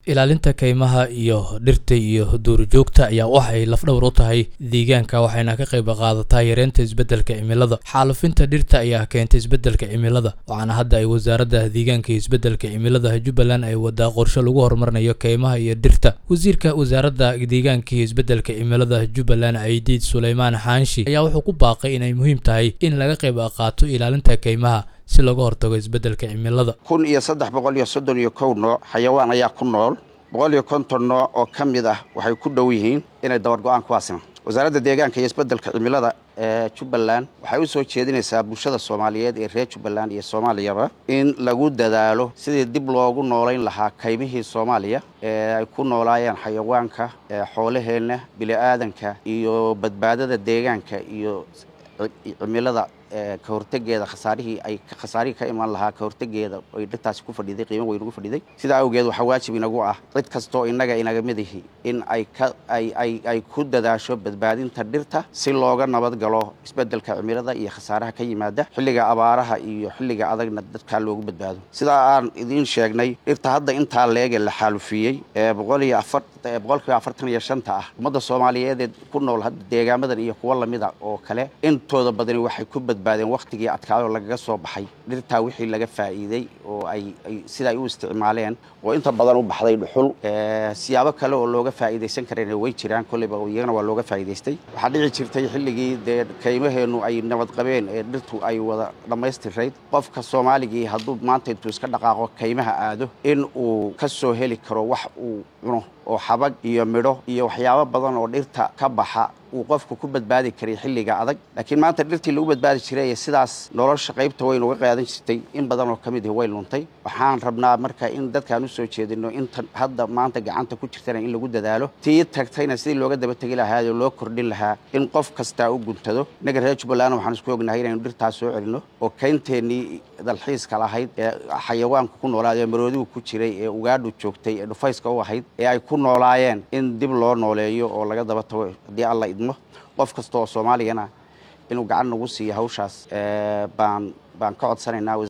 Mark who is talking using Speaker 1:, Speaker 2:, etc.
Speaker 1: ilaalinta kaymaha iyo dhirta iyo duurjoogta ayaa waxay lafdhowr u tahay deegaanka waxayna ka qayb qaadataa yareynta isbeddelka cimilada xaalufinta dhirta ayaa keenta isbeddelka cimilada waxaana hadda ay wasaaradda deegaanka iyo isbeddelka cimilada jubbaland ay wadaa qorshe lagu horumarinayo kaymaha iyo dhirta wasiirka wasaaradda deegaanka iyo isbeddelka cimilada jubbaland ciidiid suleymaan xaanshi ayaa wuxuu ku baaqay inay muhiim tahay in laga qayb qaato ilaalinta kaymaha si looga hortago isbeddelka cimilada
Speaker 2: kun iyo saddex boqol iyo soddon iyo kow nooc xayawaan ayaa ku nool boqol iyo konton nooc oo ka mid ah waxay ku dhow yihiin inay dabar go-aan ku aasimaan wasaaradda deegaanka iyo isbeddelka cimilada ee jubbaland waxay u soo jeedinaysaa bulshada soomaaliyeed ee reer jubbaland iyo soomaaliyaba in lagu dadaalo sidii dib loogu noolayn lahaa kaymihii soomaaliya ee ay ku noolaayeen xayawaanka xoolaheenna bili-aadanka iyo badbaadada deegaanka iyo cimilada ka hortegeeda khasaarihii ay khasaarihii ka imaan lahaa ka hortegeeda ay dhirtaasi ku fadhiday qiimo weyn ugu fadhiday sidaa awgeed waxaa waajib inagu ah cid kastoo innaga inaga mid ihi in ay ka ay ay ay ku dadaasho badbaadinta dhirta si looga nabad galo isbeddelka cimilada iyo khasaaraha ka yimaada xilliga abaaraha iyo xilliga adagna dadkaa loogu badbaado sidaa aan idiin sheegnay dhirta hadda intaa leege la xaalufiyey ee boqol iyo afar boqolkiiba afartan iyo shanta ah ummadda soomaaliyeed ee ku nool hadda deegaamadan iyo kuwo lamida oo kale intooda badani waxay ku badbaadeen wakhtigii adkaayoo lagaga soo baxay dhirtaa wixii laga faa'iiday oo ay sida ay u isticmaaleen oo inta badan u baxday dhuxul siyaabo kale oo looga faa'iidaysan kareen way jiraan kolleyba iyagana waa looga faa'iidaystay waxaa dhici jirtay xilligii dee kaymaheennu ay nabad qabeen ee dhirtu ay wada dhammaystirayd qofka soomaaligii hadduu maanta intuu iska dhaqaaqo kaymaha aado in uu ka soo heli karo wax uu cuno oo xabag iyo midho iyo waxyaabo badan oo dhirta ka baxa uu qofku ku badbaadi karay xilliga adag laakiin maanta dhirtii lagu badbaadi jiray ee sidaas nolosha qaybta weyn uga qaadan jirtay in badan oo ka mid ihi way luntay waxaan rabnaa marka in dadkaan u soo jeedino inta hadda maanta gacanta ku jirtana in lagu dadaalo tii tagtayna sidii looga daba tegi lahaa oo loo kordhin lahaa in qof kastaa u guntado innaga reer jubbaland waxaan isku ognahay inaynu dhirtaas soo celino oo kaynteennii dalxiiska lahayd ee xayawaanku ku noolaad ee maroodigu ku jiray ee ugaadhu joogtay ee dhufayska u ahayd ee ay ku noolaayeen in dib loo nooleeyo oo laga daba tago haddii alla idmo qof kasta oo soomaaligana inuu gacan nagu siiyo hawshaas baan baan ka codsanaynaa